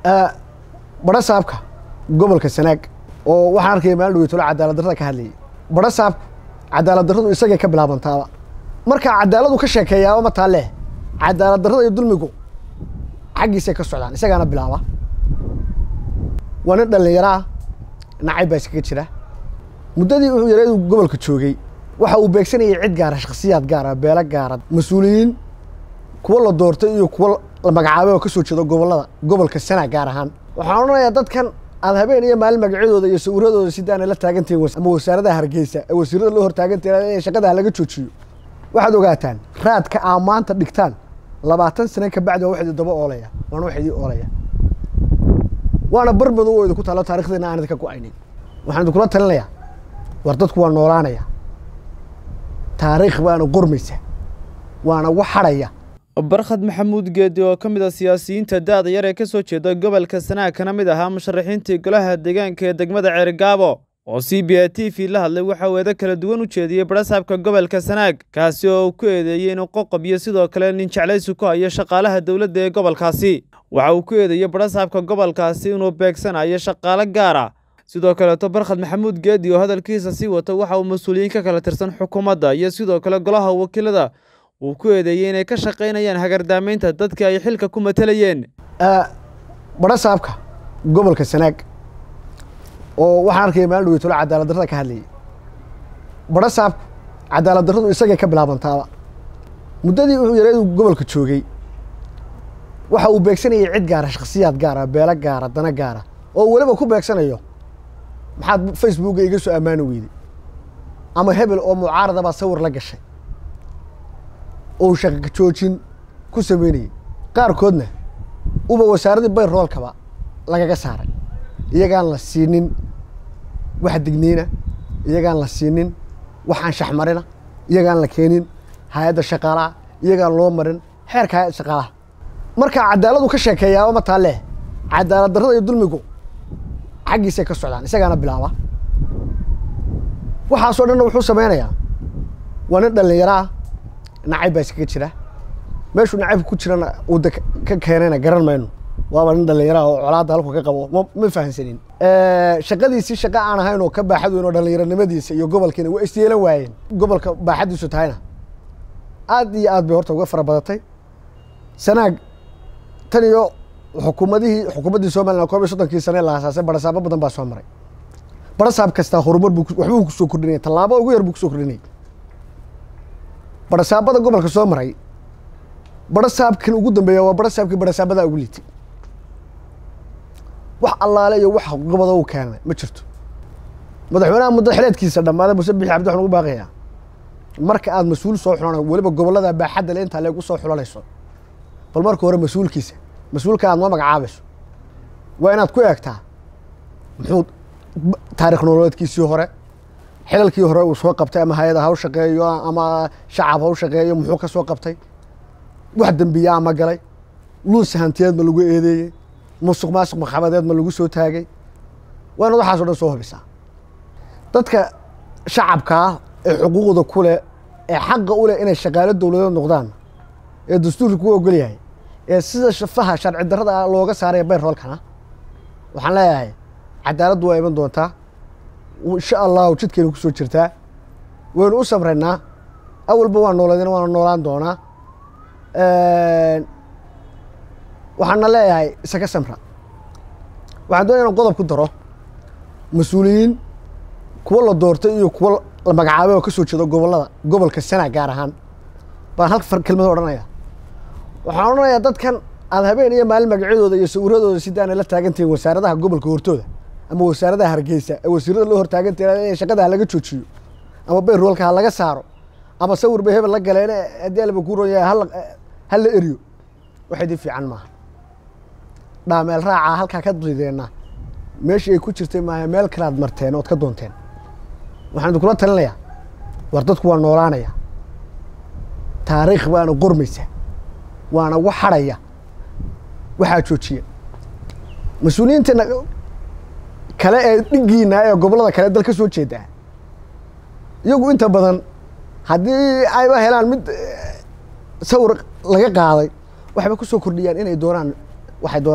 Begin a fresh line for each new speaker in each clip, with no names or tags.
badho saabka gobolka sanaag oo waxaan arkaya maalin dhaweytolo cadaalad darrada ka hadlayay badho saabka cadaalad darradu isagay ka bilaabantaaba markaa cadaaladu ka sheekeeyaaba ma taa leh cadaalad darrada iyo dulmigu xaggiisay ka socdaan isagaana bilaaba waa nin dhallinyaro ah nacayb baa iskaga jira muddadii wuxuu yaray inuu gobolka joogay waxa uu beegsanayay cid gaara shakhsiyaad gaara beelo gaara mas-uuliyiin kuwa la doortay iyo kuwa la magacaabay oo ka soo jeeda gobollada gobolka sanaag gaar ahaan waxaan odhanayaa dadkan aad habeen iyo maalin magacyadooda iyo sawiradooda sidaana la taagantihiin ama wasaaradaha hargeysa ee wasiirada loo hortaagantihin in shaqada laga joojiyo waxaad ogaataan raadka aa maanta dhigtaan labaatan sane ka bacdi waa wax idin daba oolaya waana wax idin oolaya waana bar madow oo idinku taalo taarikhdeena aan idinka go-aynin waxaan idinkula talinayaa war dadku waa noolaanaya taariikh baana qormaysa waana wax hadhaya
barkhad maxamuud geedi oo ka mid a siyaasiyiinta da-da yar ee ka soo jeeda gobolka sanaag kana mid ahaa musharaxiintii golaha deegaanka ee degmada ceergaabo oo c b a t v la hadlay waxa uu eedo kala duwan u jeediyey badhasaabka gobolka sanaag kaasi oo uu ku eedeeyey inuu qoqob iyo sidoo kale nin jeclaysi ku hayo shaqaalaha dowladda ee gobolkaasi waxa uu ku eedeeyey badhasaabka gobolkaasi inuu beegsanayo shaqaalo gaara sidoo kaleeto barkhad maxamuud geedi oo hadalkiisa sii wata waxa uu mas-uuliyiin ka kala tirsan xukuumadda iyo sidoo kale golaha wakiilada uu ku eedeeyey inay ka shaqaynayaan hagardaamaynta dadkii ay xilka ku matalayeen
badho saabka gobolka sanaag oo waxaan arkaya maalin dhaweytolo cadaalad darrada ka hadlayay badho saabka cadaalad darradu isagay ka bilaabantaaba muddadii wuxuu yaray inuu gobolka joogay waxa uu beegsanayay cid gaara shakhsiyaad gaara beelo gaara dana gaara oo weliba ku beegsanayo maxaad facebooka iga soo ammaani weyday ama hebel oo mucaarada baa sawir la gashay oo shaqa joojin ku sameynayay qaarkoodna uba wasaaraddii bayroolkaba lagaga saaray iyagaan la siinin wax digniina iyagaan la siinin waxaan shaxmarina iyagaan la keenin hay-adda shaqaalaha iyagaan loo marin xeerka hay-adda shaqaalaha markaa cadaaladu ka sheekeeyaaba ma taa leh cadaalad darrada iyo dulmigu xaggiisay ka socdaan isagaana bilaaba waxaasoo dhanna wuxuu sameynayaa waa nin dhallinyaro ah nacayb baa iskaga jira meeshuu nacaybka ku jirana uu de ka keenayna garan mayno waaba nin dhallinyaraha oo colaadda halku ka qabo ma ma fahansanin shaqadiisii shaqa aan ahayn oo ka baaxad weyn oo dhallinyaronimadiisa iyo gobolkiina waa isyeelan waayeen gobolka baaxaddiisu tahayna aad iyo aad bay horta uga fara badatay sanaag tan iyo xukuumadihii xukuumaddii somalilan koob iyo soddonkii sane la asaasay barasaabo badan baa soo maray barasaab kastaa horumar buu waxbuu kusoo kordhinaya tallaabo ugu yar buu kusoo kordhinayay barasaabada gobolka soo maray barasaabkan ugu dambeeya waa barasaabkii barasaabadaa ugu liitay wax allaale iyo wax gobada u keenay ma jirto madaxweynaha muddo xileedkiisa dhammaaday muse bixi cabdi waxaan ugu baaqayaa marka aad mas-uul soo xulana weliba gobollada baaxadda le intaa leegu soo xulanayso bal marka hore mas-uulkiisa mas-uulka aad noo magacaabayso waa inaad ku eegtaa muxuu taarikh nololeedkiisii hore xilalkii hore uu soo qabtay ama hay-ada ha u shaqeeyo ama shacab ha u shaqeeyo muxuu ka soo qabtay wax dembiyaa ma galay luunsi hantiyeed ma lagu eedeeyey musuq maasuq maxamadeed ma lagu soo taagay waa inaad waxaaso dhan soo hubisaa dadka shacabkaa ee xuquuqda ku leh ee xaqa u leh inay shaqaalo dowladeed noqdaan ee dastuurka ku ogol yahay ee sida shafaha sharci darrada looga saaraya bayroolkana waxaan leeyahay cadaaladdu waa iman doontaa insha allahu jidkaynu ku soo jirtaa waynu u samraynaa awalba waa nooladeen waana noolaan doonaa waxaana leeyahay isaga samra waxaan doonaya inan qodob ku daro mas-uuliyiin kuwa la doortay iyo kuwa la magacaabay oo ka soo jeeda gobollada gobolka sanaag gaar ahaan baan hal kelmado odhanaya waxaan odhanayaa dadkan aad habeen iyo maalin magacyadooda iyo sawiradooda sidaana la taagantihiin wasaaradaha gobolka hortooda ama wasaaradaha hargeysa ee wasiirada loo hortaagantihin in shaqada ha laga joojiyo ama bayroolka ha laga saaro ama sawir bay hebel la galeen haddii alba ku ron yahay ha la eriyo wax idin fiican maaha dhaameel raacaa halkaa ka dideenna meeshii ay ku jirtay maaha meel kale aad marteen ood ka doonteen waxaan idinkula talinayaa war dadku waa noolaanaya taariikh baana qormaysa waana wax hadhaya waxaa joojiya mas-uuliyiinteena kale ee dhigiina ee gobollada kale dal ka soo jeedaa iyagu inta badan haddii ayba helaan mid sawir laga qaaday waxayba ku soo kordhiyaan inay doonaan waxay doonaan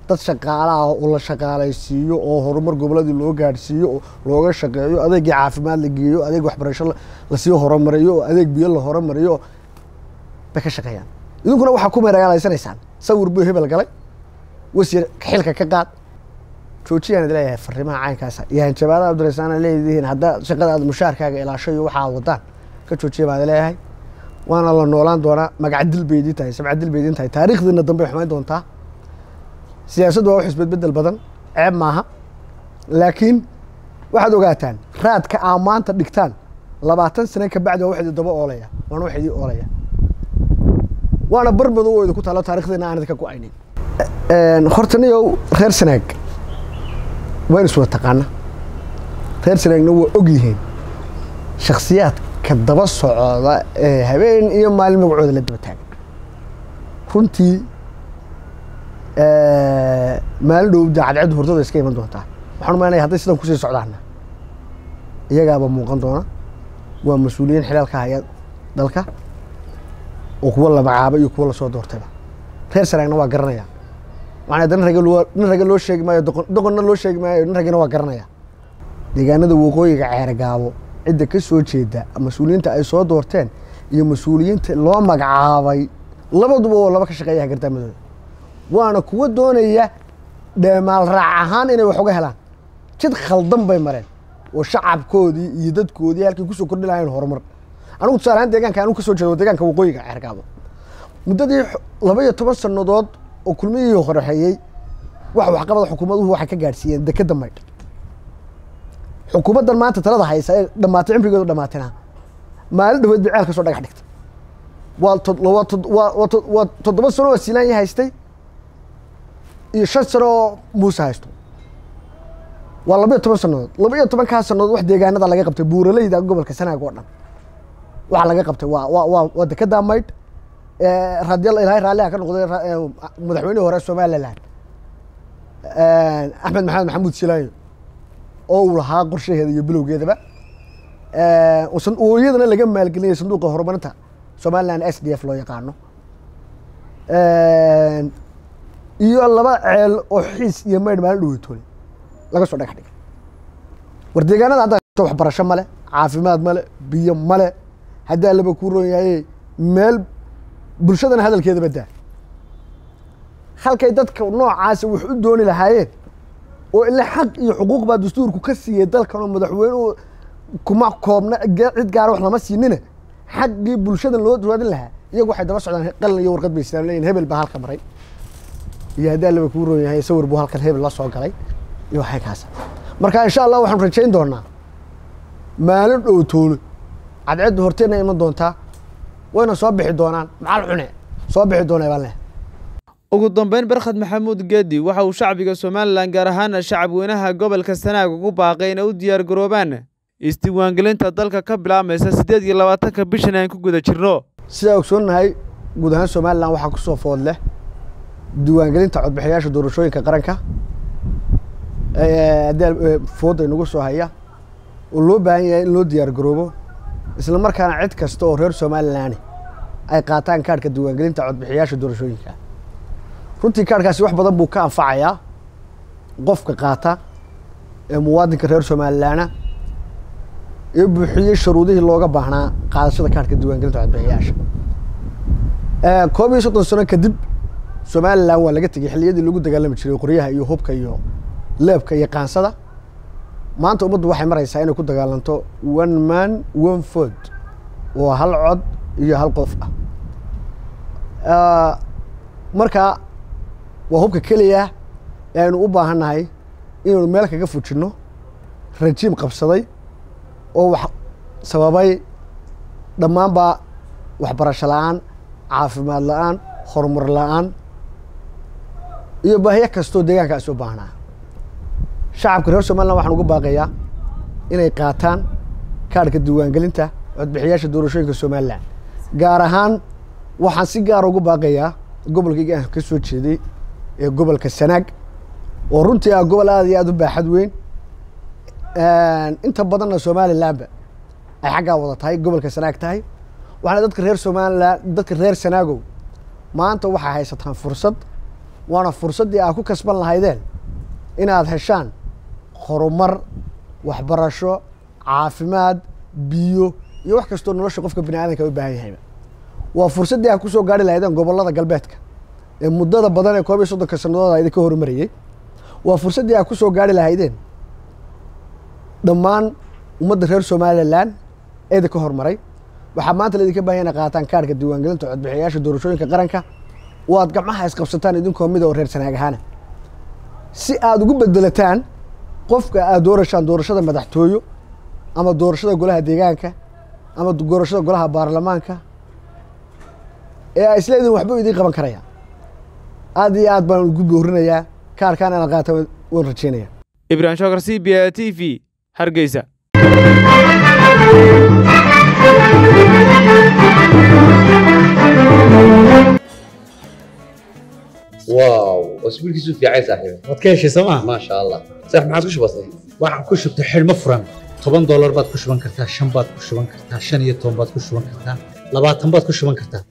dad shaqaalaha oo la shaqaalaysiiyo oo horumar goboladii loo gaadhsiiyo oo looga shaqeeyo adeegii caafimaad la geeyo adeeg waxbarasho lasii horumariyo oo adeeg biyo la horumariyo bay ka shaqeeyaan idinkuna waxaa ku meeragaalaysanaysaan sawir buu hebel galay wasiir xilka ka qaad joojiyaan idi leeyahay fariimaha caynkaasa iyo hanjabaada abdirasaana leedihiin haddaa shaqada aad mushaarkaaga ilaasho iyo waxa aad wadaan ka joojiya baan leeyahay waana la noolaan doonaa magacdil bay idiin tahay sabcadil bay idiin tahay taariikhdiina dambe ay xumayn doontaa siyaasaddu waa wax isbedbedel badan ceeb maaha laakiin waxaad ogaataan raadka aa maanta dhigtaan labaatan sane ka bacdi waa wax idin daba oolaya waana wax idin oolaya waana bar madow oo idinku taalo taarikhdiina aan idinka go-aynin horta niyow reer sanaag waa in is wada taqaana reer sanaagna waa og yihiin shaksiyaadka daba socda ee habeen iyo maalin magacooda la daba taagan runtii maalin dhow daacadcaddu hurdada iska iman doontaa waxaan umaynaya hadday sidan kusii socdaana iyagaaba muuqan doona waa mas-uuliyiin xilaalka haya dalka oo kuwa la magacaabay iyo kuwa lasoo doortayba reer sanaagna waa garanaya maana nin rage nin rage loo sheegi maayo doqon doqonna loo sheegi maayo nin ragena waa garanaya deegaanada waqooyiga ceergaabo cidda ka soo jeeda mas-uuliyiinta ay soo doorteen iyo mas-uuliyiinta loo magacaabay labaduba oo laba ka shaqeeya hagartaamadooda waana kuwa doonaya dheemaal raac ahaan inay wax uga helaan jid khaldan bay mareen oo shacabkoodii iyo dadkoodii halkay kusoo kordhi lahayn horumar anigu tusaale ahaan deegaanka anu ka soo jeedo deegaanka waqooyiga ceergaabo muddadii laba iyo toban sannadood oo kulmihii horexeeyey wax waxqabada xukuumaduhu waxay ka gaadhsiiyeen dekeda maydh xukuumaddan maanta talada haysa ee dhamaatay cimrigeedu dhamaatina maalin dhaweed bay ceel ka soo dhagax dhigtay waa waa waa waa toddoba sano oo silaanya haystay iyo shan sano oo muuse haysto waa laba iyo toban sannadood laba iyo tobankaa sannadood wax deegaanada laga qabtay buuraleyda gobolka sanaag oo dhan waxa laga qabtay waa waa waa waa dekeda maydh raadiyal ilaahay raalliha ka noqday madaxweynihii hore somaliland axmed maxamed maxamuud silaayo oo uu lahaa qorshaheeda iyo bilowgeedaba oo iyadana laga maalgelinayay sanduuqa horumarinta somaliland s d f loo yaqaano iyo laba ceel oo xiis iyo maydh maalin dhaweytoole laga soo dhagax dhigay war deegaanada hadda waxbarasho male caafimaad male biyo male haddaa laba kuu roon yahay meel bulshadana hadalkeeda badaa halkay dadka noocaasa wax u dooni lahaayeen oo ila xaq iyo xuquuq baa dastuurku ka siiyey dalkan oo madaxweynuhu kuma koobna cid gaara wax lama siinina xaqii bulshadan loo raadin lahaa iyagu waxay daba socdaan qalin iyo warqad bay islaan leeyihin hebel baa halka maray iyo haddaa laba kuu roon yahay sawir buu halkan hebel la soo galay iyo waxay kaasa marka insha allah waxaanu rajayn doonaa maalin dhow toolo cadceedda horteena iman doontaa wayna soo bixi doonaan macal cune soo bixi doonaa baan leh
ugu dambeyn barkhad maxamuud geedi waxa uu shacbiga somalilan gaar ahaana shacab weynaha gobolka sanaag ugu baaqay inay u diyaar garoobaan isdiiwaangelinta dalka ka bilaabmaysa siddeed iyo labaatanka bishan aan ku guda jirno
sidaa ogsoonnahay guud ahaan somalilan waxaa kusoo food leh diiwaangelinta codbixiyaasha doorashooyinka qaranka haddii fooda inagu soo haya oo loo baahan yahay in loo diyaar garoobo isla markaana cid kasta oo reer somalilan ay qaataan kaarhka diiwaangelinta codbixiyaasha doorashooyinka runtii kaarhkaasi wax badan buu ka anfacayaa qofka qaata ee muwaadinka reer somalilaana ee buuxiyey shuruudihii looga baahnaa qaadashada kaarhka diiwaangelinta codbixiyaasha koob iyo soddon sano kadib somalilan waa laga tegey xilliyadii lagu dagaalami jiray qoryaha iyo hubka iyo leebka iyo qaansada maanta ummaddu waxay maraysaa inay ku dagaalanto one man one food oo hal cod iyo hal qof ah marka waa hubka keliya ee aynu u baahannahay inaynu meel kaga fujinno rajiim qabsaday oo wax sababay dhammaanba waxbarasho la-aan caafimaad la-aan horumar la-aan iyo baahiyo kastoo deegaankaasi u baahnaa shacabka reer somalilan waxaan uga baaqayaa inay qaataan kaarhka diiwaangelinta codbixiyaasha doorashooyinka somalilan gaar ahaan waxaan si gaara uga baaqayaa gobolkayga aan ka soo jeeday ee gobolka sanaag oo runtii ah gobol aada iyo aada u baaxad weyn inta badanna somalilanba ay xaggaa wada tahay gobolka sanaag tahay waxaana dadka reer somalilan dadka reer sanaagow maanta waxay haysataan fursad waana fursaddii aad ku kasban lahaydeen inaad heshaan horumar waxbarasho caafimaad biyo iyo wax kastoo nolosha qofka bini aadanka u baahan yahayba waa fursaddii aad kusoo gaari lahaydeen gobollada galbeedka ee muddada badan ee koob iyo soddonka sannadood a idinka horumarayey waa fursaddii aad kusoo gaari lahaydeen dhammaan ummadda reer somalilan ee idinka horumaray waxaa maanta laidinka bahan ina qaataan kaarhka diiwaangelinta codbixiyayaasha doorashooyinka qaranka oo aad gacmaha isqabsataan idinkoo mida oo reer sanaag ahaana si aad ugu bedelataan qofka aad doorashaan doorashada madaxtooyo ama doorashada golaha deegaanka ama doorashada golaha baarlamaanka ee a isleedihin waxbuu idiin qaban karaya aad iyo aad baan ugu boorinayaa kaarkaan inaad qaata waan rajeynaya
ibrahim shokar c b a t v hargeysa
واو اسبوعك في عين صاحبي
waad ka heshay sooma
ما شاء الله صح ما عادش بسيط
waxaan ku shubtay xidhmo furan toban doolar baad ku shuban kartaa shan baad ku shuban kartaa shan iyo toban baad ku shuban kartaa labaatan baad ku shuban kartaa